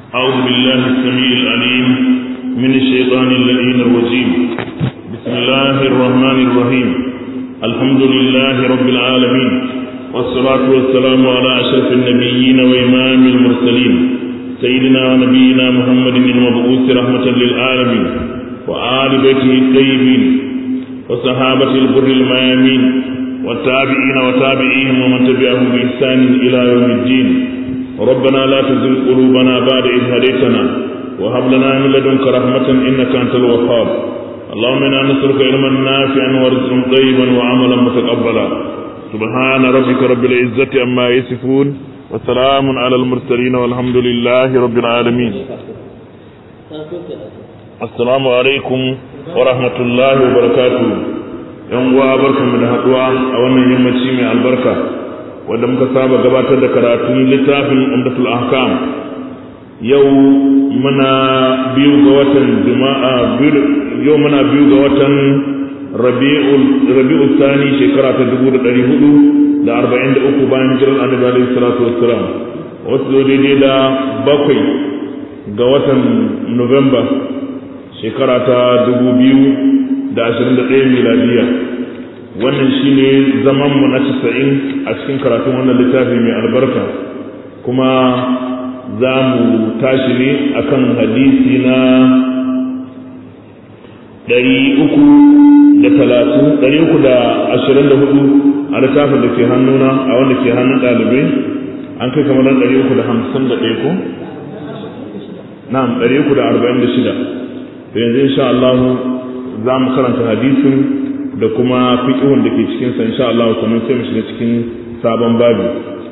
أعوذ بالله السميع العليم من الشيطان اللعين الرجيم بسم الله الرحمن الرحيم الحمد لله رب العالمين والصلاة والسلام على أشرف النبيين وإمام المرسلين سيدنا ونبينا محمد المبعوث رحمة للعالمين وآل بيته الطيبين وصحابة البر الميامين والتابعين وتابعيهم ومن تبعهم بإحسان إلى يوم الدين ربنا لا تزل قلوبنا بعد إذ هديتنا وهب لنا من لدنك رحمة إنك أنت الوهاب اللهم إنا نسألك علما نافعا ورزقا طيبا وعملا متقبلا سبحان ربك رب العزة عما يصفون وسلام على المرسلين والحمد لله رب العالمين السلام عليكم ورحمة الله وبركاته yan uwa barkanmu da haduwa a wannan yammaci mai albarka wanda muka saba gabatar da karatun littafin umdatul ahkam yau muna biyu ga watan juma'a yau muna biyu ga watan rabi'ul rabi'ul thani shekara ta 1443 bayan hijirar annabi alaihi salatu wassalam wasu zo daidai da bakwai ga watan november shekara ta 2000 da ashirin da ɗaya miladiya wannan shine zamanmu na casa'in a cikin karatun wannan littafi mai albarka kuma za mu tashi ne akan hadisi na ɗari uku da talatin ɗari uku da ashirin da hudu a littafin da ke hannuna a wanda ke hannun ɗalibai an kai kamar ɗari uku da hamsin da ɗaya ko? na'am ɗari uku da arba'in da shida da yanzu insha Allah za mu karanta hadisin da kuma fiqhun da ke cikin sa insha Allah sannan sai mu shiga cikin sabon babu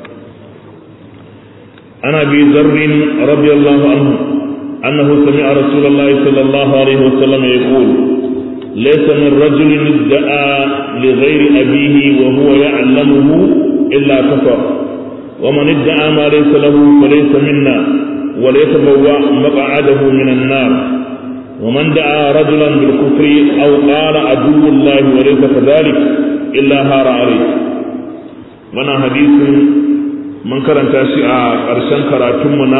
ana bi zarrin radiyallahu anhu annahu sami'a rasulullahi sallallahu alaihi wasallam yaqul laysa min rajulin idda'a li ghairi abihi wa huwa ya'lamuhu illa kafar wa man idda'a ma laysa lahu falaysa minna wa la yatabawwa maq'adahu min an-nar ومن دعا رجلا بالكفر أو قال عدو الله وليس كذلك إلا هار عليه وانا حديث من karanta shi a ƙarshen karatunmu na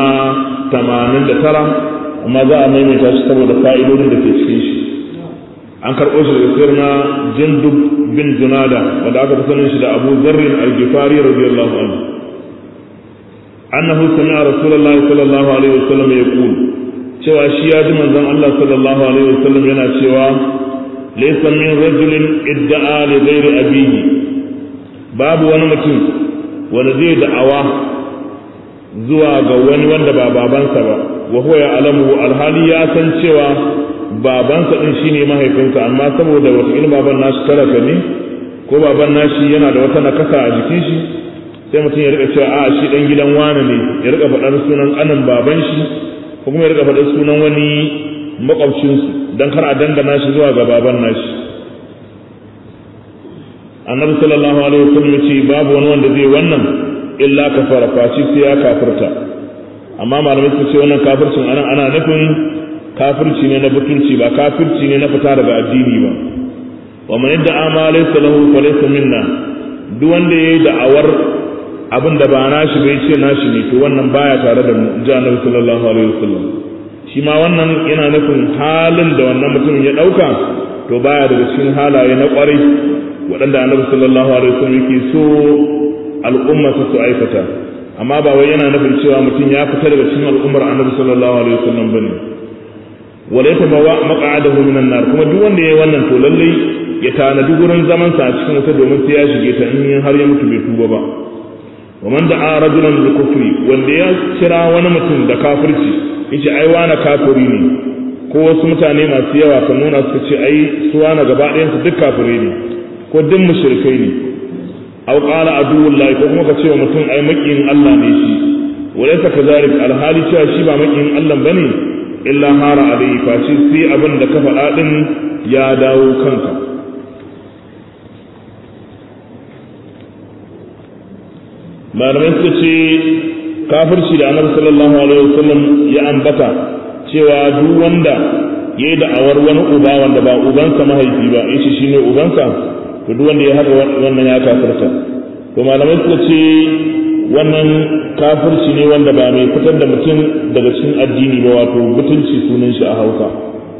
89 amma za a maimaita shi saboda fa'idodin da ke cikin shi an karɓo shi daga sirna na jindub bin junada wanda aka fi sanin shi da abu zarrin al-gifari radiyallahu anhu annahu sami'a rasulullahi sallallahu alaihi wasallam yaqul cewa shi ya ji manzon Allah sallallahu alaihi wasallam yana cewa laysa min rajulin idda'a li ghairi abihi babu wani mutum wanda zai da'awa zuwa ga wani wanda ba babansa ba wa huwa ya'lamu alhali ya san cewa babansa din shine mahaifinsa amma saboda wata ilmi baban nashi talaka ne ko baban nashi yana da wata nakasa a jikin shi sai mutum ya rika cewa a shi dan gidan wane ne ya rika faɗar sunan anan baban shi ko kuma ya riga faɗin sunan wani makwabcinsu don kar a dangana shi zuwa ga baban nashi annabi sallallahu alaihi wasallam ya ce babu wani wanda zai wannan illa kafara faci sai ya kafirta amma malamai su ce wannan kafircin anan ana nufin kafirci ne na butunci ba kafirci ne na fita daga addini ba wa man yadda ama laysa lahu fa laysa minna duk wanda yayi da'awar abin da ba nashi bai ce nashi ne to wannan baya tare da mu ji annabi sallallahu alaihi wasallam shi ma wannan yana nufin halin da wannan mutumin ya dauka to baya daga cikin halaye na kwarai waɗanda annabi sallallahu alaihi wasallam yake so al'umma su su aikata amma ba wai yana nufin cewa mutum ya fita daga cikin al'ummar annabi sallallahu alaihi wasallam bane wala yatabawa maq'adahu minan nar kuma duk wanda yayi wannan to lallai ya tanadi gurin zaman sa a cikin wata domin sai ya shige ta in har ya mutu bai tuba ba ومن دعا رجلا بالكفر wanda ya kira wani mutum da kafirci yace ai wani kafiri ne ko wasu mutane masu yawa kan nuna suka ce ai su wani gaba ɗayan su duk kafirai ne ko duk mushrikai ne aw qala aduwullahi ko kuma ka ce wa mutum ai makiyin Allah ne shi walaysa kazalik alhali cewa shi ba makiyin Allah bane illa hara alayhi fa shi sai abin da ka faɗa din ya dawo kanka malamai suka ce kafirci da annabi sallallahu alaihi wasallam ya ambata cewa duk wanda yayi da'awar wani uba wanda ba ubansa mahaifi ba yace shine ubansa to duk wanda ya haka wannan ya kafirta to malamai suka ce wannan kafirci ne wanda ba mai fitar da mutum daga cikin addini ba wato mutunci sunan shi a hausa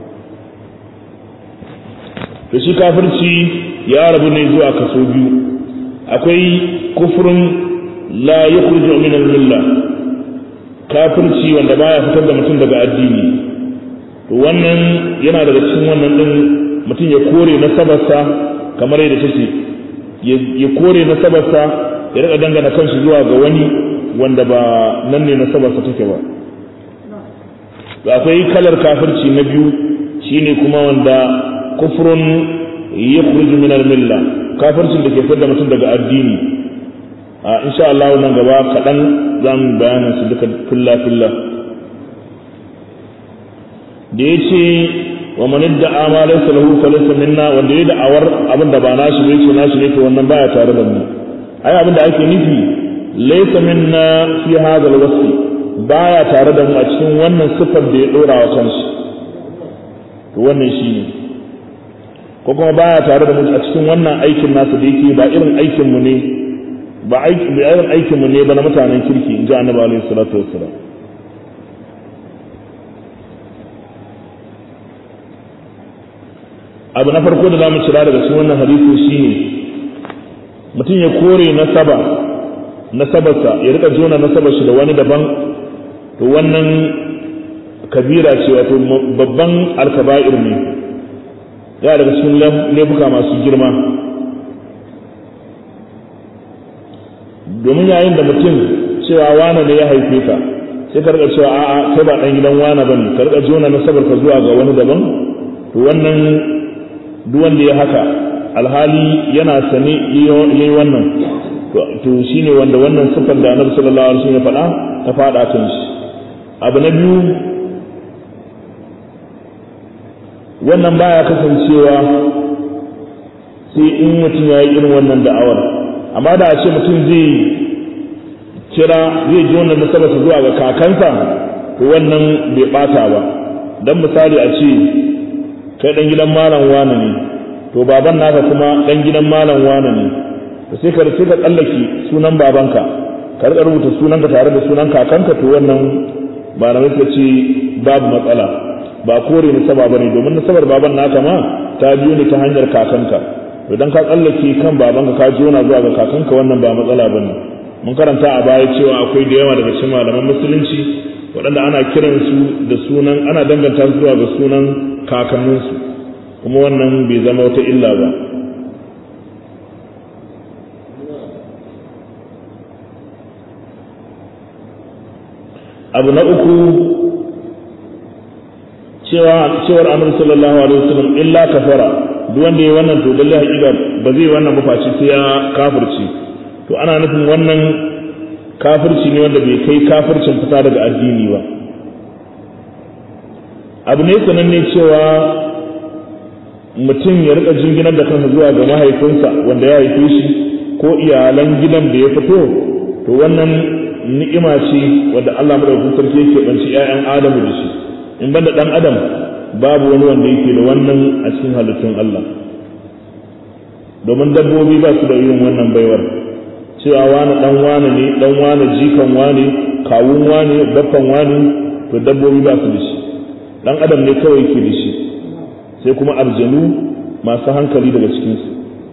to shi kafirci ya rabu ne zuwa kaso biyu akwai kufrun la yukhruju min al-milla kafirci wanda baya fitar da mutum daga addini to wannan yana daga cikin wannan din mutum ya kore nasabarsa kamar yadda take ya kore nasabarsa ya rika dangana kanshi zuwa ga wani wanda ba nan ne nasabarsa take ba to akwai kalar kafirci na biyu shine kuma wanda kufrun yakhruju min al-milla kafircin da ke fitar da mutum daga addini a insha Allah nan gaba kaɗan zan bayanin su duka filla filla da ya ce wa man da ama laysa lahu falaysa minna wanda ya da'awar abin da ba nashi bai ce nashi ne to wannan baya tare da mu ai abin da ake nufi laysa minna fi hadha al-wasf baya tare da mu a cikin wannan sifar da ya dora wa kanshi to wannan shine ko kuma baya tare da mu a cikin wannan aikin nasa da yake ba irin aikin mu ne ba irin aikin mu ne ba na mutanen kirki in ji annabi alaihi salatu wassalam abu na farko da zamu cira daga cikin wannan hadisi shine mutum ya kore nasaba nasabarsa ya rika jona nasabar shi da wani daban to wannan kabira ce wato babban alkaba'ir ne ya daga cikin laifuka masu girma domin yayin da mutum cewa wane ne ya haife ka sai ka rika cewa a'a kai ba dan gidan wane bane ka rika jona nasabar ka zuwa ga wani daban to wannan duk wanda ya haka alhali yana sane yayi wannan to shine wanda wannan sifar da Annabi sallallahu alaihi wasallam ya faɗa ta faɗa kan shi abu na biyu wannan baya kasancewa sai in mutum ya yi irin wannan da'awar amma da a ce mutum zai kira zai ji wannan nasabarsa zuwa ga kakansa to wannan bai bata ba dan misali a ce kai dan gidan malam wane ne to baban naka kuma dan gidan malam wane ne to sai ka sai ka tsallake sunan babanka ka rika rubuta sunanka tare da sunan kakanka to wannan ba na suka ce babu matsala ba kore nasaba bane domin nasabar baban naka ma ta biyo ne ta hanyar kakanka idan ka tsallake kan babanka ka jona zuwa ga kakanka wannan ba matsala bane mun karanta a baya cewa akwai da yawa daga cikin malaman musulunci waɗanda ana kiran su da sunan ana danganta su zuwa ga sunan kakanninsu kuma wannan bai zama wata illa ba abu na uku cewa cewar annabi sallallahu alaihi wasallam illa kafara duk wanda yayi wannan to lalle hakika ba zai wannan ba face sai ya kafirci to ana nufin wannan kafirci ne wanda bai kai kafircin fita daga addini ba abu ne sananne cewa mutum ya rika jinginar da kansa zuwa ga mahaifinsa wanda ya haife shi ko iyalan gidan da ya fito to wannan ni'ima ce wadda Allah madaukakin sarki yake banci ƴaƴan Adamu da shi in banda dan Adam babu wani wanda yake da wannan a cikin halittun Allah domin dabbobi ba su da yin wannan baiwar cewa wani dan wani ne dan wani jikan wani kawun wani baffan wani to dabbobi ba su da shi dan Adam ne kawai ke da shi sai kuma aljanu masu hankali daga cikinsu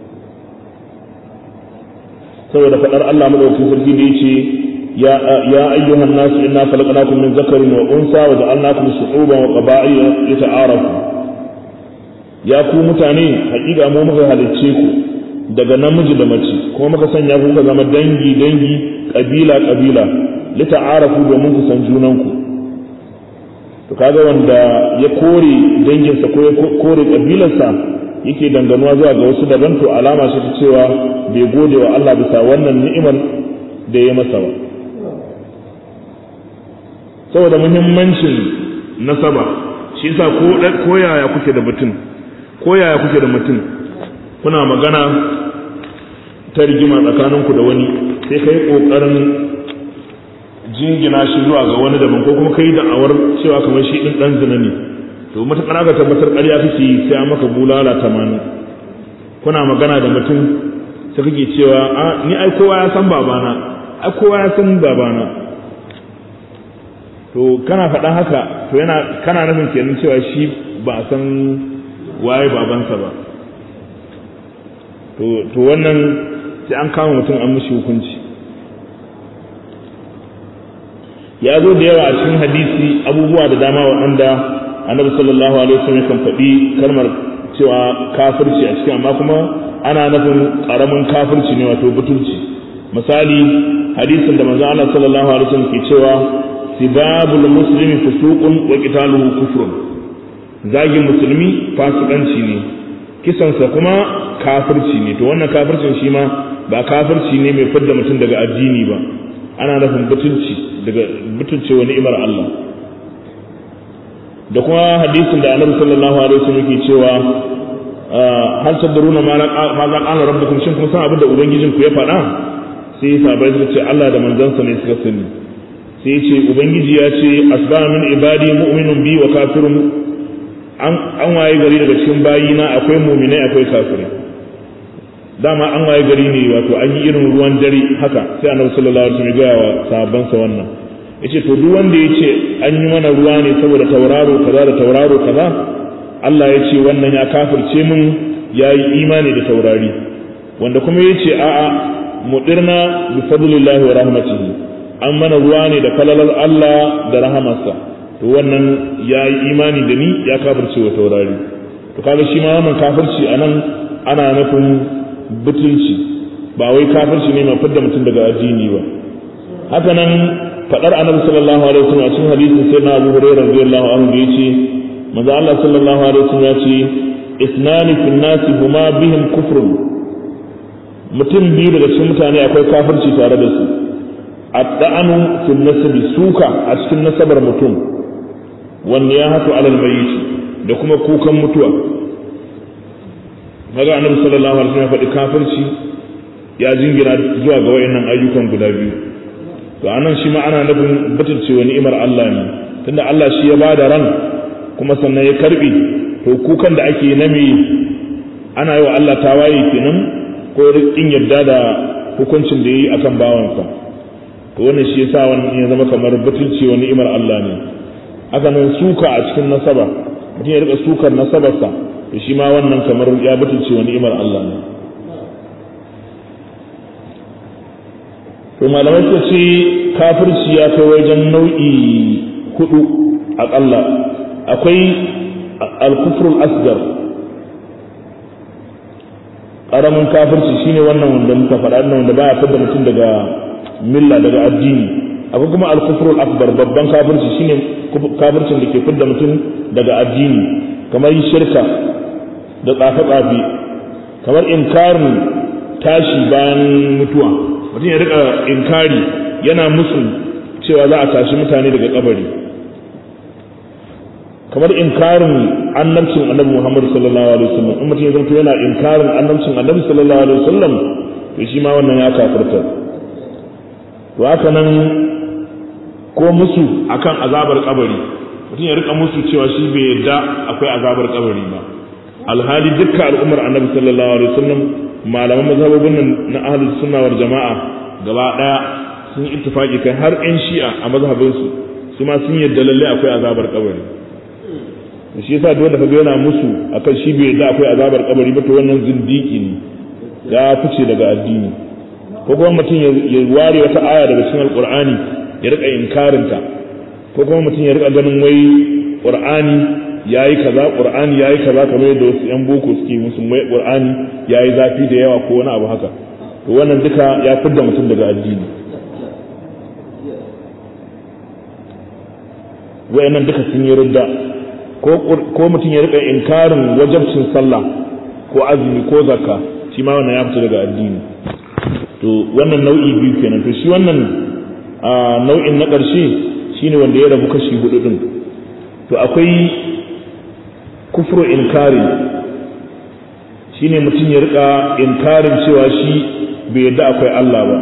saboda faɗar Allah madaukakin sarki da yace ya ya ayyuhan nasu inna khalaqnakum min zakarin wa unsa wa ja'alnakum shu'uban wa qaba'ila lita'arafu ya ku mutane haƙiƙa mu muka halicce ku daga namiji da mace kuma muka sanya ku zama dangi dangi kabila kabila lita'arafu domin ku san junanku to kaga wanda ya kore danginsa ko ya kore kabilarsa yake danganuwa zuwa ga wasu daban to alama ce ta cewa bai gode wa Allah bisa wannan ni'imar da ya masa ba saboda muhimmancin nasaba shi yasa ko ko yaya kuke da mutum ko yaya kuke da mutum kuna magana ta rigima tsakaninku da wani sai kai kokarin jingina shi zuwa ga wani daban ko kuma kai da'awar cewa kamar shi din dan zina ne to matakar aka tabbatar ƙarya kake yi sai an maka bulala tamanin kuna magana da mutum sai kake cewa a ni ai kowa ya san babana a kowa ya san babana to kana faɗan haka to yana kana nufin kenan cewa shi ba a san waye babansa ba to wannan sai an kama mutum an mishi hukunci ya zo da yawa a cikin hadisi abubuwa da dama waɗanda annabi sallallahu alaihi wasallam kan faɗi kalmar cewa kafirci a cikin amma kuma ana nufin ƙaramin kafirci ne wato butulci misali hadisin da manzo Allah sallallahu alaihi wasallam ke cewa sibabul muslimi fusuqun wa qitaluhu kufrun zagin musulmi fasikanci ne kisansa kuma kafirci ne to wannan kafircin shi ma ba kafirci ne mai fidda mutum daga addini ba ana nufin butulci daga butulce wa ni'imar Allah da kuma hadisin da annabi sallallahu alaihi wasallam yake cewa hal tadruna ma za qala rabbukum shin kun san abin da ubangijin ku ya faɗa sai sahabbai suka ce Allah da manzansa ne suka sani sai ya ce ubangiji ya ce asbaha min ibadi mu'minun bi wa kafirun an waye gari daga cikin bayina akwai mu'minai akwai kafirai dama an waye gari ne wato an yi irin ruwan dare haka sai annabi sallallahu alaihi wasallam ya gaya wa sahabbansa wannan yace to duk wanda yace an yi mana ruwa ne saboda tauraro kaza da tauraro kaza Allah ya ce wannan ya kafirce mun ya yi imani da taurari wanda kuma ya ce a'a mudirna bi fadlillahi wa rahmatihi an mana ruwa ne da falalar Allah da rahamarsa to wannan ya yi imani da ni ya kafirce wa taurari to kaga shi ma wannan kafirci anan ana nufin butulci ba wai kafirci ne mai fidda mutum daga addini ba haka nan fadar annabi sallallahu alaihi wasallam a cikin hadisin sai na Abu Hurairah radiyallahu anhu da yace manzo Allah sallallahu alaihi wasallam ya ce isnani fil nasi huma bihim kufrun mutum biyu daga cikin mutane akwai kafirci tare da su adda'anu fil nasabi suka a cikin nasabar mutum wanda ya hatu alal mayyit da kuma kukan mutuwa maga annabi sallallahu alaihi wasallam ya faɗi kafirci ya jingina zuwa ga wayannan ayyukan guda biyu to anan shi ma ana nufin butulce wa ni'imar Allah ne tunda Allah shi ya bada ran kuma sannan ya karbe to kukan da ake na me ana yi wa Allah tawaye kenan ko in yadda da hukuncin da yayi akan bawansa to wannan shi yasa wannan ya zama kamar butulce wa ni'imar Allah ne haka nan suka a cikin nasaba mutum ya rika sukar nasabarsa to shi ma wannan kamar ya butulce wa ni'imar Allah ne to malamai suka ce kafirci ya kai wajen nau'i hudu aƙalla akwai alkufrul asgar ƙaramin kafirci shine wannan wanda muka faɗa nan wanda baya fitar mutum daga milla daga addini akwai kuma alkufrul akbar babban kafirci shine kafircin da ke fitar mutum daga addini kamar shirka da tsafe-tsafe kamar inkarin tashi bayan mutuwa mutum ya rika inkari yana musu cewa za a tashi mutane daga kabari kamar inkarin annabcin annabi Muhammad sallallahu alaihi wasallam in mutum ya zanto yana inkarin annabcin annabi sallallahu alaihi wasallam to shi ma wannan ya kafirta to haka nan ko musu akan azabar kabari mutum ya rika musu cewa shi bai yadda akwai azabar kabari ba alhali dukkan al'ummar annabi sallallahu alaihi wasallam malaman mazhabobin nan na ahlus sunna wal jama'a gaba daya sun yi ittifaki kai har yan shi'a a mazhabin su su ma sun yadda lalle akwai azabar kabari shi yasa duk wanda kaga yana musu akan shi bai yadda akwai azabar kabari ba to wannan zindiki ne ya fice daga addini ko kuma mutum ya ware wata aya daga cikin alqur'ani ya rika inkarinta ko kuma mutum ya rika ganin wai qur'ani yayi kaza qur'ani yayi kaza kamar yadda wasu yan boko suke musu mai qur'ani yayi zafi da yawa ko wani abu haka to wannan duka ya fidda mutum daga addini wayannan duka sun yi ridda ko ko mutum ya rika inkarin wajabcin sallah ko azumi ko zakka shi ma wannan ya fita daga addini to wannan nau'i biyu kenan to shi wannan nau'in na ƙarshe shine wanda ya rabu kashi hudu din to akwai kufru inkari shine mutum ya rika inkarin cewa shi bai yadda akwai Allah ba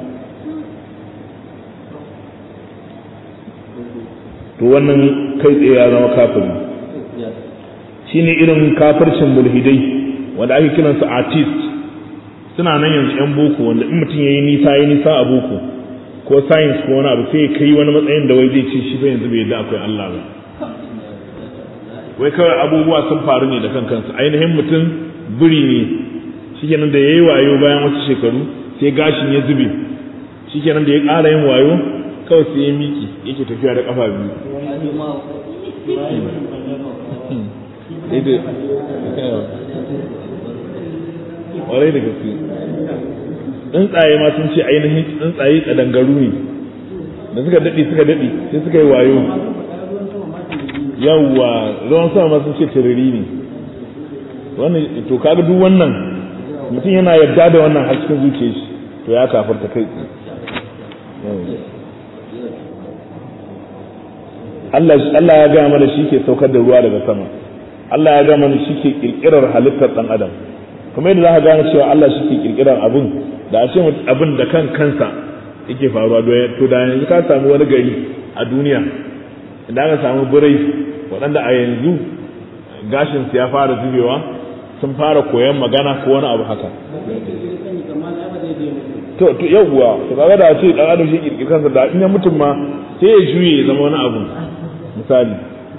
to wannan kai tsaye ya zama kafiri shine irin kafircin mulhidai wanda ake kiransu artist suna nan yanzu yan boko wanda in mutum yayi nisa yayi nisa a boko ko science ko wani abu sai kai wani matsayin da wai zai ce shi fa yanzu bai yadda akwai Allah ba wai kawai abubuwa sun faru ne da kan kansu ainihin mutum biri ne shikenan da yayi wayo bayan wasu shekaru sai gashin ya zube shikenan da ya ƙara yin wayo kawai sai ya miki yake tafiya da kafa biyu ƙwarai da gaske tsuntsaye ma sun ce ainihin tsuntsaye kadangaru ne da suka daɗe suka daɗe sai suka yi wayo yawwa ruwan sama ma sun ce tiriri ne wannan to kaga duk wannan mutum yana yarda da wannan har cikin zuciyar shi to ya kafarta kai Allah Allah ya ga mana shi ke saukar da ruwa daga sama Allah ya ga mana shi ke kirkirar halittar dan adam kuma yadda za ka gane cewa Allah shi ke kirkirar abin da a ce abin da kan kansa yake faruwa to da yanzu ka samu wani gari a duniya idan aka samu birai waɗanda a yanzu gashinsu ya fara zubewa sun fara koyon magana ko wani abu haka to to yawwa to kaga da ce dan adam shi kirkir kansa da in ya mutum ma sai ya juye ya zama wani abu misali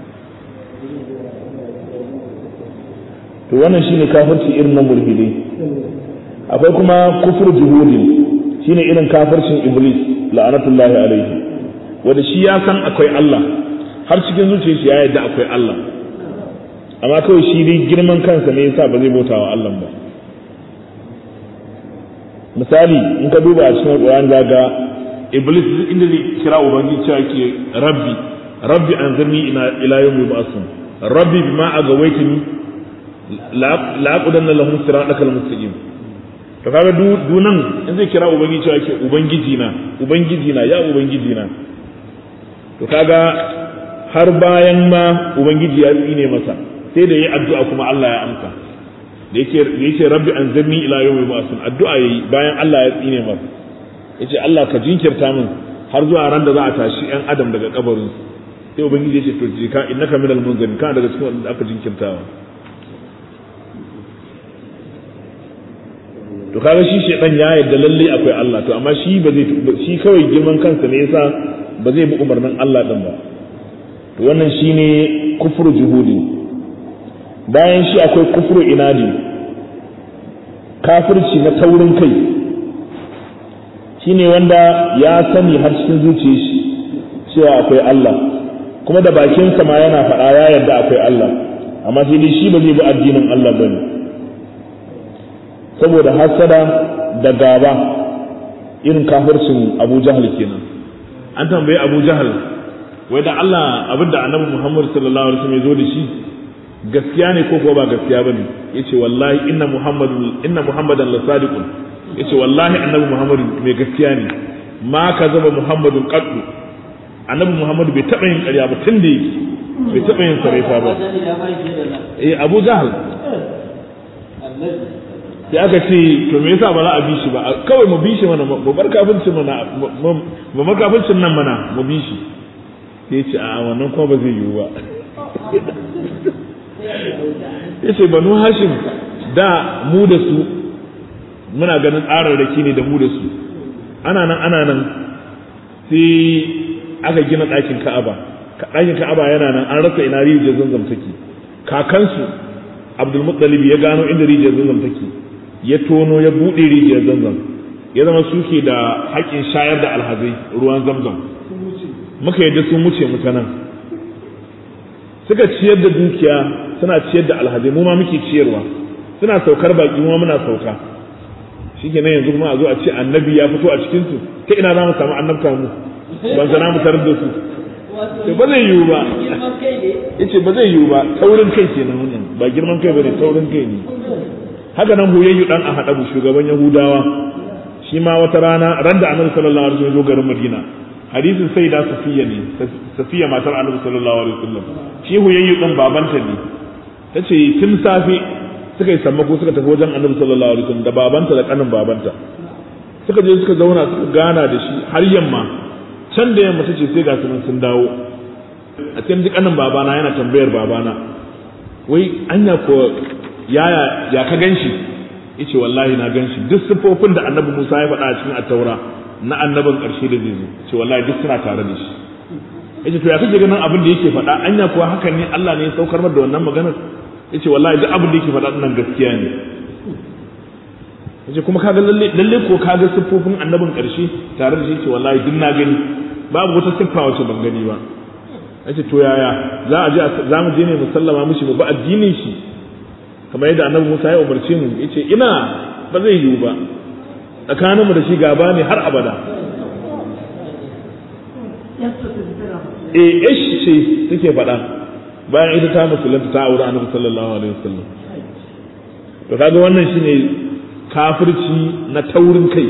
to wannan shine kafirci irin na mulhidi akwai kuma kufur juhudi shine irin kafircin iblis la'anatullahi alaihi wanda shi ya san akwai Allah har cikin zuciyar shi ya yarda akwai Allah amma kawai shi dai girman kansa ne yasa ba zai bauta wa Allah ba misali in ka duba a cikin Qur'an ga iblis inda zai kira ubangiji cewa ke rabbi rabbi anzirni ila ila yawmi ba'sun rabbi bima agawaitini la aqudanna lahum siratakal mustaqim to kaga dunan in zai kira ubangiji cewa ke ubangiji na ubangiji na ya ubangiji na to kaga har bayan ma ubangiji ya tsine masa sai da yi addu'a kuma Allah ya amsa da yake da yake rabbi anzirni ila yawmi ba'sun addu'a yayi bayan Allah ya tsine masa yace Allah ka jinkirta min har zuwa ran da za a tashi yan adam daga kabarin sai ubangiji ya ce to je ka innaka minal munzirin ka daga cikin wanda aka jinkirtawa to kaga shi shedan ya yarda lalle akwai Allah to amma shi ba zai shi kawai girman kansa ne yasa ba zai bi umarnin Allah din ba to wannan shine kufru juhudi bayan shi akwai kufru inadi kafirci na taurin kai shine wanda ya sani har cikin zuciyar shi cewa akwai Allah kuma da bakinsa ma yana faɗa ya yarda akwai Allah amma sai dai shi ba zai bi addinin Allah bane saboda hasada da gaba irin kafircin Abu Jahal kenan an tambayi Abu Jahal wai da Allah abinda Annabi Muhammad sallallahu alaihi wasallam ya zo da shi gaskiya ne ko ko ba gaskiya bane yace wallahi inna muhammadun inna muhammadan la sadiqun yace wallahi annabi muhammadu mai gaskiya ne ma ka zama muhammadun qaddu annabi muhammadu bai taba yin ƙarya ba tun da yake bai taba yin sarrafa ba eh abu jahal sai aka ce to me yasa ba za a bi shi ba kawai mu bi shi mana mu bar kafircin mana mu bar kafircin nan mana mu bi shi sai ya ce a wannan kuma ba zai yiwu ba yace banu hashim da mu da su muna ganin tsararraki ne da mu da su ana nan ana nan sai aka gina ɗakin ka'aba ɗakin ka'aba yana nan an rasa ina rijiyar zanzam take kakansu abdul muttalib ya gano inda rijiyar zanzam take ya tono ya buɗe rijiyar zanzam ya zama suke da haƙƙin shayar da alhazai ruwan zamzam muka yadda sun wuce mu ta nan suka ciyar da dukiya suna ciyar da alhazai mu ma muke ciyarwa suna saukar baki mu ma muna sauka shikenan yanzu kuma a zo a ce annabi ya fito a cikin su ta ina za mu samu annabta mu ban sana mu tarar da su to ba zai yiwu ba yace ba zai yiwu ba taurin kai kenan wannan ba girman kai bane taurin kai ne haka nan huyayyu dan a hadabu shugaban yahudawa shi ma wata rana ran da annabi sallallahu alaihi wasallam zo garin madina hadisin sai da safiya ne safiya matar annabi sallallahu alaihi wasallam shi huyayyu din babanta ne tace tun safe suka yi sammako suka tafi wajen annabi sallallahu alaihi wasallam da babanta da kanin babanta suka je suka zauna suka gana da shi har yamma can da yamma tace sai ga sunan sun dawo a cikin kanin babana yana tambayar babana wai anya ko yaya ya ka ganshi yace wallahi na ganshi duk sifofin da annabi Musa ya faɗa a cikin at-taura na annabin ƙarshe da zai zo ce wallahi duk suna tare da shi yace to ya kake ganin abin da yake faɗa anya kuwa hakan ne Allah ne ya saukar da wannan maganar yace wallahi duk abin da yake faɗa nan gaskiya ne yace kuma kaga lalle lalle ko kaga siffofin annabin ƙarshe tare da shi yace wallahi duk na gani babu wata siffa wacce ban gani ba yace to yaya za a je za mu je ne mu sallama mishi mu ba addinin shi kamar yadda annabi Musa ya umarce mu yace ina ba zai yiwu ba tsakaninmu da shi gaba ne har abada eh ish ce take faɗa bayan ita ta musulunta ta aure annabi sallallahu alaihi wasallam to kaga wannan shine kafirci na taurin kai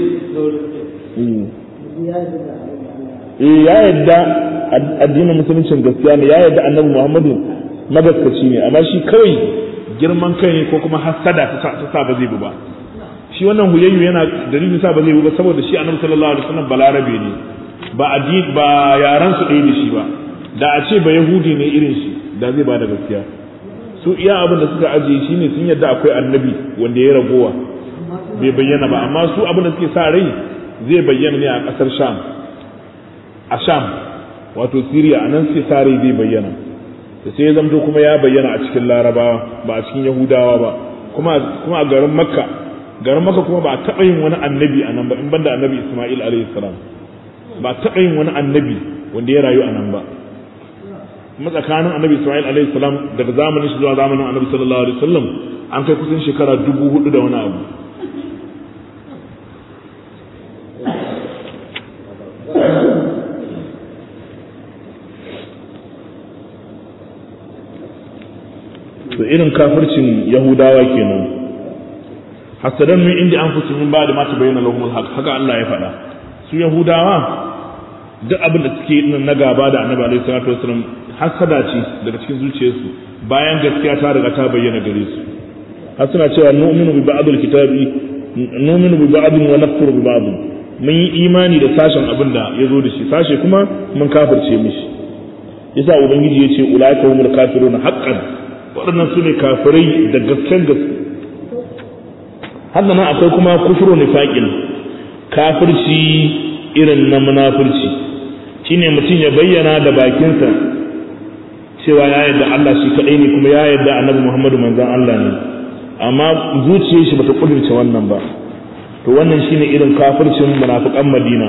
eh ya yadda addinin musuluncin gaskiya ne ya yadda annabi muhammadu magaskaci ne amma shi kawai girman kai ne ko kuma hasada ta sa ba zai bi ba shi wannan huyayyu yana dalilin sa ba zai bi ba saboda shi annabi sallallahu alaihi wasallam balarabe ne ba addini ba yaran su ɗaya da shi ba da a ce ba yahudi ne irin shi da zai ba da gaskiya su iya abin da suka ajiye shi ne sun yadda akwai annabi wanda ya ragowa bai bayyana ba amma su abin da suke sa rai zai bayyana ne a ƙasar sham a sham wato siriya a nan suke sa rai zai bayyana da sai ya zamto kuma ya bayyana a cikin larabawa ba a cikin yahudawa ba kuma kuma a garin makka garin makka kuma ba a taɓa yin wani annabi a nan ba in banda annabi isma'il alaihi salam ba a taɓa yin wani annabi wanda ya rayu a nan ba kuma tsakanin annabi isma'il alaihi salam daga zamanin shi zuwa zamanin annabi sallallahu alaihi wasallam an kai kusan shekara dubu hudu da wani abu to irin kafircin yahudawa kenan hasadan min inda an fusu min ba da mata bayyana lahumul haq haka Allah ya faɗa su yahudawa duk abin da suke yi na gaba da annabi alaihi salatu wasallam hasada ce daga cikin zuciyarsu bayan gaskiya ta riga ta bayyana gare su har suna cewa nu'minu bi ba'dil kitabi nu'minu bi ba'din wa nakfuru bi ba'd mun yi imani da sashen abin da ya zo da shi sashe kuma mun kafirce mishi yasa ubangiji ya ce ulaika humul kafiruna haqqan waɗannan su ne kafirai da gasken gaske haka nan akwai kuma kufuru nifaqin kafirci irin na munafurci shine mutum ya bayyana da bakinsa cewa ya yarda Allah shi kadai ne kuma ya yarda Annabi Muhammadu manzon Allah ne amma zuciyar shi bata kudurce wannan ba to wannan shine irin kafircin munafikan Madina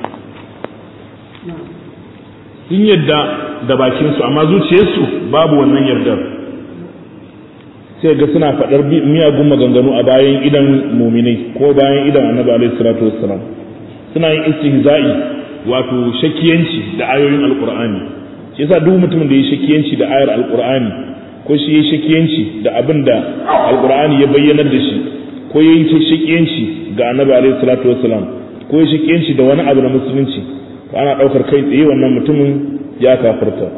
sun yadda da bakinsu amma zuciyarsu babu wannan yardar sai ga suna faɗar miyagun maganganu a bayan idan muminai ko bayan idan annabi alaihi salatu wassalam suna yin istihza'i wato shakiyanci da ayoyin alqur'ani shi yasa duk mutumin da ya shakiyanci da ayar alqur'ani ko shi ya shakiyanci da abin da alqur'ani ya bayyanar da shi ko ya yi shakiyanci ga annabi alaihi salatu wassalam ko ya shakiyanci da wani abu na musulunci to ana ɗaukar kai tsaye wannan mutumin ya kafirta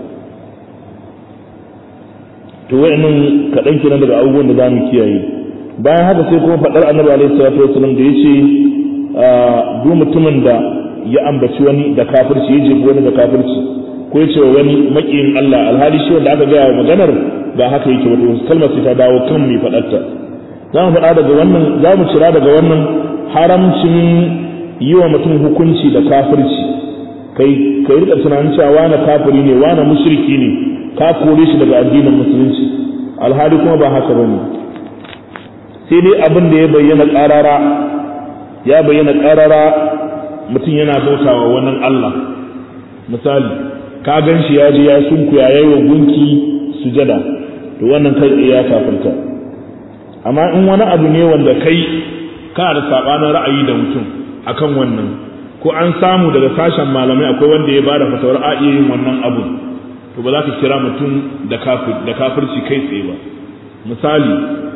to wa'annan kaɗan kenan daga abubuwan da za mu kiyaye bayan haka sai kuma faɗar annabi alaihi salatu wasallam da yace duk mutumin da ya ambaci wani da kafirci ya jefi wani da kafirci ko ya ce wa wani makiyin Allah alhali shi wanda aka gaya wa maganar ba haka yake wato kalmar sai ta dawo kan mai faɗarta za mu faɗa daga wannan za mu cira daga wannan haramcin yi wa mutum hukunci da kafirci kai kai rika tunanin cewa wani kafiri ne wani mushriki ne ka kore shi daga addinin musulunci alhali kuma ba haka bane sai dai abin da ya bayyana ƙarara ya bayyana ƙarara mutum yana bautawa wannan Allah misali ka gan shi ya je ya sunkuya ya yi wa gunki sujada to wannan kai tsaye ya kafirta amma in wani abu ne wanda kai kana da sabanin ra'ayi da mutum akan wannan ko an samu daga sashen malamai akwai wanda ya bada fatawar a iya yin wannan abu to ba za ka kira mutum da kafirci kai tsaye ba misali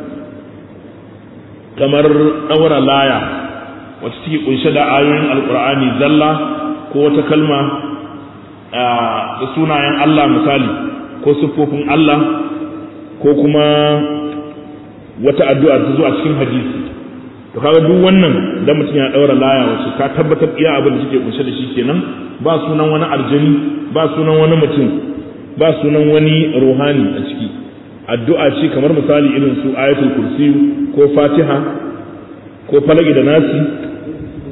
kamar ɗaura laya wacce take kunshe da ayoyin alkur'ani zalla ko wata kalma da sunayen Allah misali ko siffofin Allah ko kuma wata addu'a ta zo a cikin hadisi to kaga duk wannan da mutum ya daura laya wacce ka tabbatar iya abin da take kunshe da shi kenan ba sunan wani aljani ba sunan wani mutum ba sunan wani ruhani a ciki addu'a ce kamar misali irin su ayatul kursi ko fatiha ko falaki da nasi ko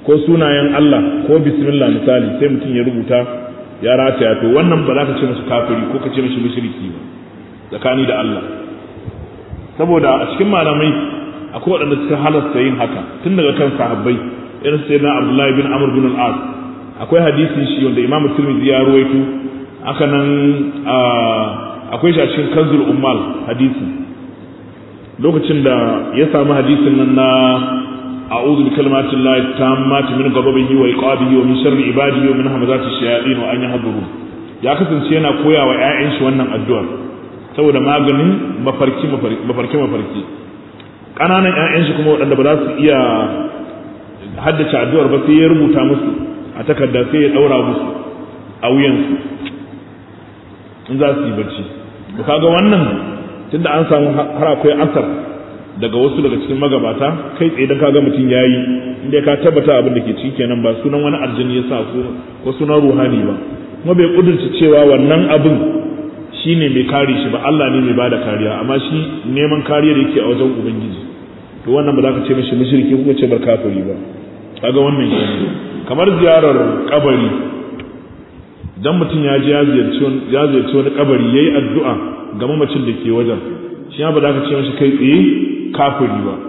ko sunayen Allah ko bismillah misali sai mutum ya rubuta ya rataya to wannan ba za ka ce masa kafiri ko ka ce masa mushriki ba tsakani da Allah saboda a cikin malamai akwai waɗanda suka halasta yin haka tun daga kan sahabbai irin sai na Abdullahi bin Amr bin al-As akwai hadisi shi wanda Imam Tirmidhi ya ruwaito haka nan akwai shi a cikin Kanzul Ummal hadisi lokacin da ya samu hadisin nan na a'udhu bi kalimati llahi tammati min ghadabihi wa iqabihi wa min sharri ibadihi wa min hamazati shayatin wa an yahdurun ya kasance yana koya wa ƴaƴan shi wannan addu'ar saboda maganin mafarki mafarki mafarki ƙananan ƴaƴan shi kuma waɗanda ba za su iya haddace addu'ar ba sai ya rubuta musu a takarda sai ya ɗaura musu a wuyansu in za su yi bacci to kaga wannan tunda an samu har akwai asar daga wasu daga cikin magabata kai tsaye dan kaga mutum yayi inda ka tabbata abin da ke ciki kenan ba sunan wani aljini ya sa su ko sunan ruhani ba kuma bai kudurci cewa wannan abin shine mai kare shi ba Allah ne mai bada kariya amma shi neman kariya da yake a wajen ubangiji to wannan ba za ka ce mishi mushriki ko ce bar kafiri ba kaga wannan kenan kamar ziyarar kabari dan mutum ya je ya ziyarci ya ziyarci wani kabari yayi addu'a ga mamacin da ke wajen shi ba za ka ce mishi kai tsaye kafiri ba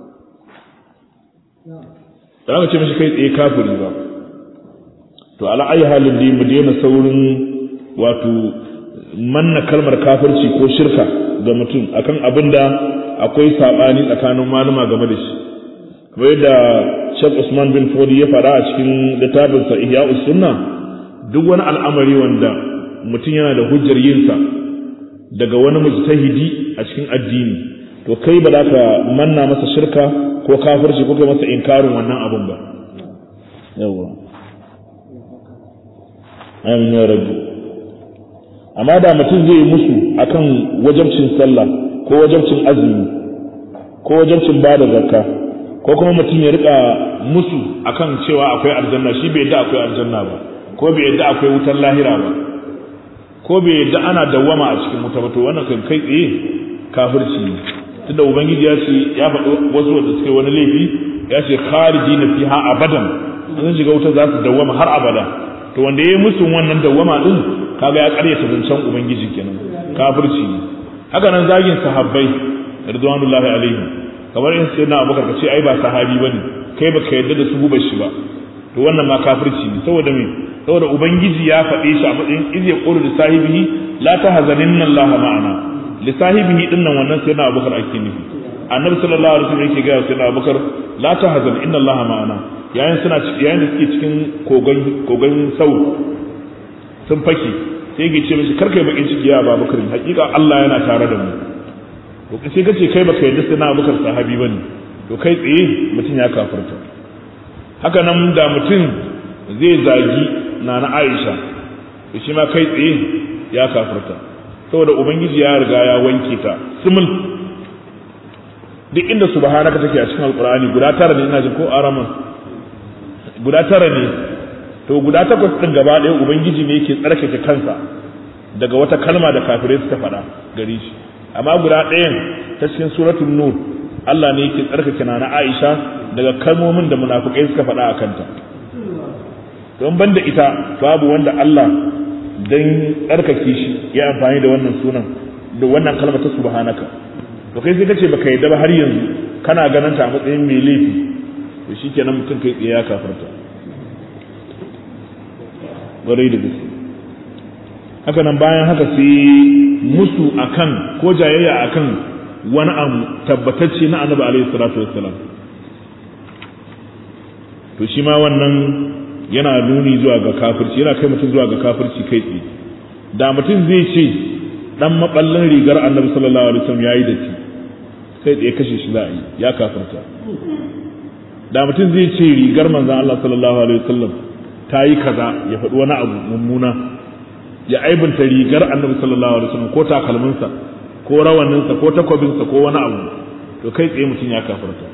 ba za ka ce mishi kai tsaye kafiri ba to ala ayi halin da mu daina saurin wato manna kalmar kafirci ko shirka ga mutum akan abin da akwai sabani tsakanin malama game da shi kamar yadda Sheikh Usman bin Fodi ya faɗa a cikin littafinsa Ihya'us Sunna duk wani al'amari wanda mutum yana da hujjar yinsa daga wani mujtahidi a cikin addini to kai ba za ka manna masa shirka ko kafirci ko kai masa inkarin wannan abun ba yawa amin ya rabbi amma da mutum zai musu akan wajabcin sallah ko wajabcin azumi ko wajabcin bada zakka ko kuma mutum ya rika musu akan cewa akwai aljanna shi bai yadda akwai aljanna ba ko bai yadda akwai wutar lahira ba ko bai yadda ana dawwama a cikin wuta ba to wannan kan kai tsaye kafirci ne tunda ubangiji ya ce ya faɗi wasu wanda suke wani laifi ya ce khariji na fiha abadan sun shiga wuta za su dawwama har abada to wanda ya yi musu wannan dawwama din kaga ya karyata zancen ubangiji kenan kafirci ne haka nan zagin sahabbai ridwanullahi alaihim kamar in sai na abubakar ka ce ai ba sahabi bane kai baka yadda da su gubar shi ba to wannan ma kafirci ne saboda me saboda ubangiji ya faɗe shi a matsayin iz yaqulu li sahibihi la tahzaninna allaha ma'ana li sahibihi din nan wannan sai na abubakar ake nufi annabi sallallahu alaihi wasallam yake ga sai na abubakar la tahzan inna allaha ma'ana yayin suna yayin da suke cikin kogon kogon sau sun fake sai yake ce mishi karkai bakin ciki ya babakar hakika Allah yana tare da mu to sai kace kai baka yadda sai na abubakar sahabi bane to kai tsaye mutum ya kafirta haka nan da mutum zai zagi na na Aisha to shi ma kai tsaye ya kafirta saboda ubangiji ya riga ya wanke ta simul duk inda subhanaka take a cikin alqur'ani guda tara ne ina jin ko araman guda tara ne to guda takwas din gaba ɗaya ubangiji ne yake tsarkake kansa daga wata kalma da kafirai suka faɗa gare shi amma guda ɗayan ta cikin suratul nur Allah ne yake tsarkake na na Aisha daga kalmomin da munafikai suka faɗa a kanta don banda ita babu wanda Allah dan tsarkake shi ya amfani da wannan sunan da wannan kalmar ta subhanaka to kai sai kace baka yadda ba har yanzu kana ganin ta a matsayin mai laifi to shikenan mutum kai tsaye ya kafarta gwarai da gaske haka nan bayan haka sai musu akan ko jayayya akan wani abu tabbatacce na annabi alaihi salatu wassalam to shi ma wannan yana nuni zuwa ga kafirci yana kai mutum zuwa ga kafirci kai tsaye da mutum zai ce dan maballin rigar annabi sallallahu alaihi wasallam yayi datti kai tsaye kashe shi za a yi ya kafirta da mutum zai ce rigar manzon Allah sallallahu alaihi wasallam ta yi kaza ya faɗi wani abu mummuna ya aibinta rigar annabi sallallahu alaihi wasallam ko takalminsa ko rawaninsa ko takwabinsa ko wani abu to kai tsaye mutum ya kafirta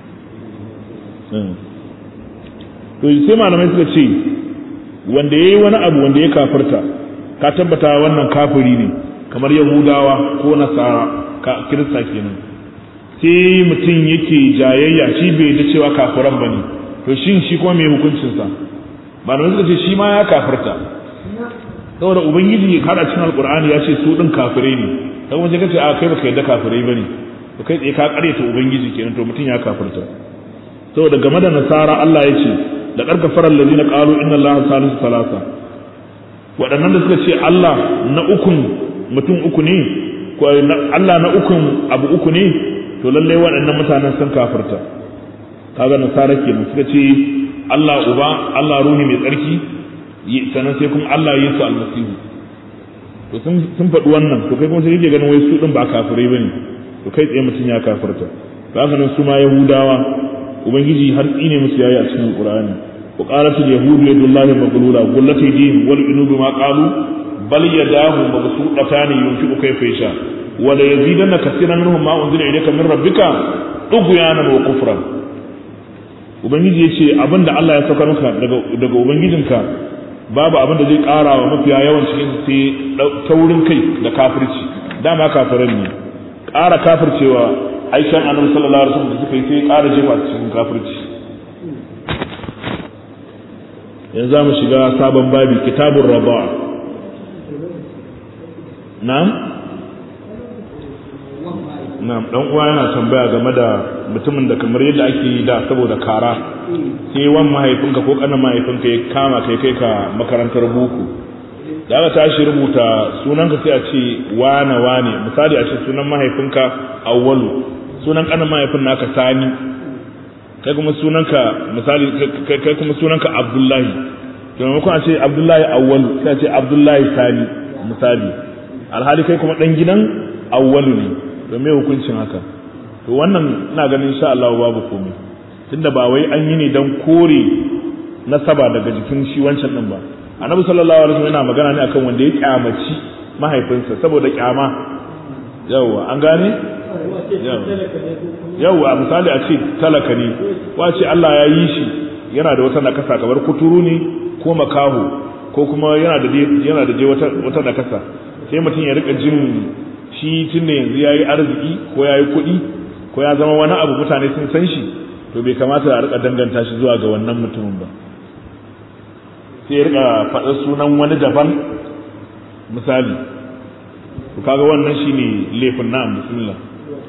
to sai malamai suka ce wanda ya yi wani abu wanda ya kafirta ka tabbata wannan kafiri ne kamar yahudawa ko nasara ka kirista kenan sai mutum yake jayayya shi bai da cewa kafiran ba ne to to shin shi kuma me hukuncinsa malamai suka ce shi ma ya kafirta saboda ubangiji ya kada cikin alkur'ani ya ce su din kafirai ne sai kuma kace a kai baka yadda kafirai bane to kai tsaye ka karyata ubangiji kenan to mutum ya kafirta saboda game da nasara Allah ya ce da karkafaran ladina qalu inna allaha salisu salasa waɗannan da suka ce Allah na ukun mutum uku ne ko Allah na ukun abu uku ne to lalle waɗannan mutanen sun kafirta kaga nasara kenan suka ce Allah uba Allah ruhi mai tsarki sannan sai kuma Allah ya su almasihu to sun sun faɗi wannan to kai kuma sai kake ganin wai su din ba kafirai bane to kai tsaye mutum ya kafirta to haka nan su ma yahudawa ubangiji har tsine musu yayi a cikin qur'ani wa qalat al yahud yadullahi maghlula qullat aydihim wal inubi ma qalu bal yadahu mabsuutatan yunfiqu kayfa yasha wa la yazidanna kaseeran minhum ma unzila ilayka min rabbika tughyanan wa kufran ubangiji yace abinda Allah ya saukar maka daga daga ubangijinka babu abinda zai ƙara wa mafiya yawan cikin sai taurin kai da kafirci dama kafiran ne ƙara kafircewa aikin annabi sallallahu alaihi wasallam da suka yi sai ƙara jefa cikin kafirci yanzu za mu shiga sabon babi kitabun raba na'am na'am dan uwa yana tambaya game da mutumin da kamar yadda ake yi da saboda kara sai wan mahaifinka ko kanan mahaifinka ya kama kai kai ka makarantar boko da aka tashi rubuta sunanka sai a ce wane wane misali a ce sunan mahaifinka awwalu sunan kanan mahaifin naka sani kai kuma sunanka misali kai kuma sunanka abdullahi to maimakon a ce abdullahi awwalu sai a ce abdullahi sani misali alhali kai kuma dan gidan awwalu ne to me hukuncin haka to wannan ina ganin insha Allah babu komai tunda ba wai an yi ne dan kore nasaba daga jikin shi wancan din ba annabi sallallahu alaihi wasallam yana magana ne akan wanda ya kyamaci mahaifinsa saboda kyama yawa an gane yawa misali a ce talaka ne ko a ce Allah ya yi shi yana da wata nakasa kamar kuturu ne ko makaho ko kuma yana da yana da wata wata nakasa sai mutum ya rika jin shi tunda yanzu yayi arziki ko yayi kuɗi ko ya zama wani abu mutane sun san shi to bai kamata a rika danganta shi zuwa ga wannan mutumin ba sai ya rika faɗa sunan wani daban misali to kaga wannan shine laifin na'am bismillah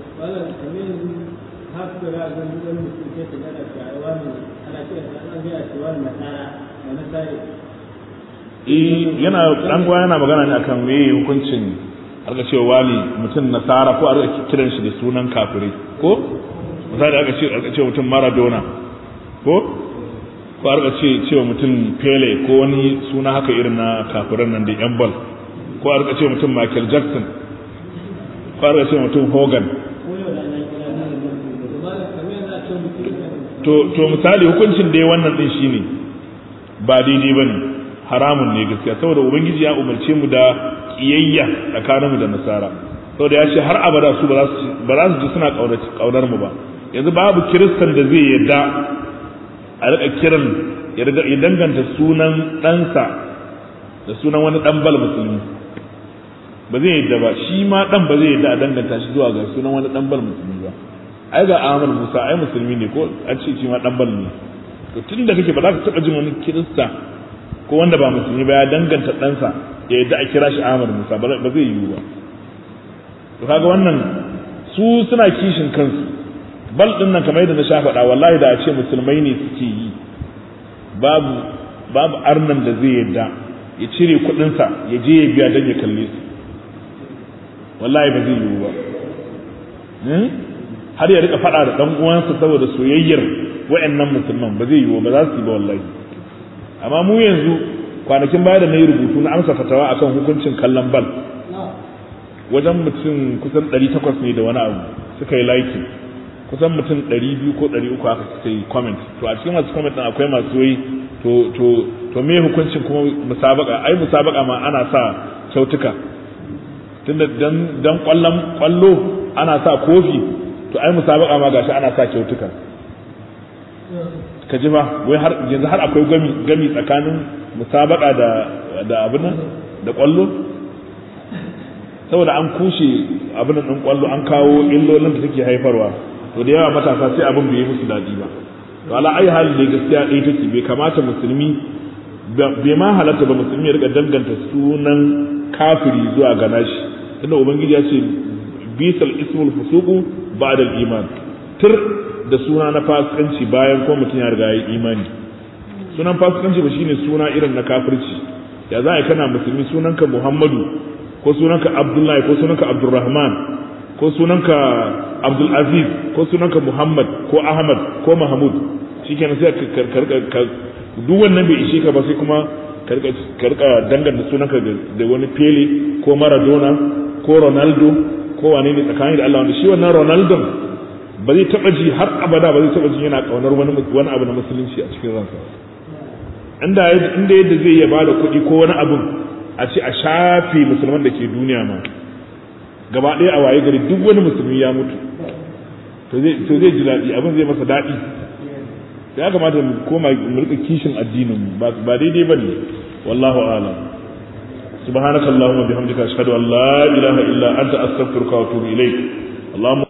yana dan gwa yana magana ne akan me hukuncin aka cewa wali mutum nasara ko aka kiran shi da sunan kafirai ko misali aka ce aka ce mutum maradona ko ko aka ce cewa mutum pele ko wani suna haka irin na kafiran nan da yan bal ko aka ce mutum michael jackson ko aka ce mutum hogan to to misali hukuncin da wannan din shine ba daidai bane haramun ne gaskiya saboda ubangiji ya umarce mu da kiyayya tsakaninmu da nasara saboda ya ce har abada su ba za su ji suna kaunar mu ba yanzu babu kiristan da zai yadda a rika kiran ya danganta sunan ɗansa da sunan wani ɗan bal musulmi ba zai yadda ba shi ma ɗan ba zai yadda a danganta shi zuwa ga sunan wani ɗan bal musulmi ba ai ga Ahmad Musa ai musulmi ne ko an ce shi ma ɗan bal ne to tun da kake ba za ka taɓa jin wani kirista ko wanda ba musulmi ba ya danganta ɗansa ya yadda a kira shi Ahmad Musa ba zai yiwu ba to kaga wannan su suna kishin kansu bal din nan kamar yadda na sha faɗa wallahi da a ce musulmai ne suke yi babu babu arnan da zai yadda ya cire kuɗinsa ya je ya biya don ya kalle su wallahi ba zai yiwu ba har ya rika faɗa da ɗan uwansa saboda soyayyar wa'annan musulman ba zai yiwu ba za su yi ba wallahi amma mu yanzu kwanakin baya da na yi rubutu na amsa fatawa akan hukuncin kallon bal wajen mutum kusan 800 ne da wani abu suka yi like kusan mutum 200 ko 300 haka suka yi comment to a cikin masu comment din akwai masu yi to to to me hukuncin kuma musabaka ai musabaka ma ana sa kyautuka tunda dan dan kwallon kwallo ana sa kofi to ai musabaka ma gashi ana sa kyautuka ka ji ba wai har yanzu har akwai gami gami tsakanin musabaka da da abin nan da kwallo saboda an kushe abin nan kwallo an kawo illolin da take haifarwa to da yawa matasa sai abin bai yi musu daɗi ba to ala ayi hali da gaskiya ɗaya take bai kamata musulmi bai ma halatta ba musulmi ya rika danganta sunan kafiri zuwa ga nashi tunda ubangiji ya ce bisal ismul fusuqu ba'da al-iman tur da suna na fasikanci bayan ko mutum ya riga ya yi imani sunan fasikanci ba shine suna irin na kafirci ya za a kana musulmi sunanka muhammadu ko sunanka abdullahi ko sunanka abdurrahman ko sunanka abdulaziz ko sunanka muhammad ko ahmad ko mahmud shikenan sai ka duk wannan bai ishe ka ba sai kuma karka danganta sunanka da wani pele ko maradona ko ronaldo ko wane ne tsakanin da Allah wanda shi wannan ronaldo ba zai taba ji har abada ba zai taba ji yana kaunar wani wani abu na musulunci a cikin ransa inda inda yadda zai iya bada kuɗi ko wani abu a ce a shafe musulman da ke duniya ma gaba ɗaya a waye gari duk wani musulmi ya mutu to zai ji daɗi abin zai masa daɗi ya kamata mu koma mu rika kishin addinin ba daidai bane wallahu a'lam subhanakallahumma bihamdika ashhadu an la ilaha illa anta astaghfiruka wa atubu ilaik اللهم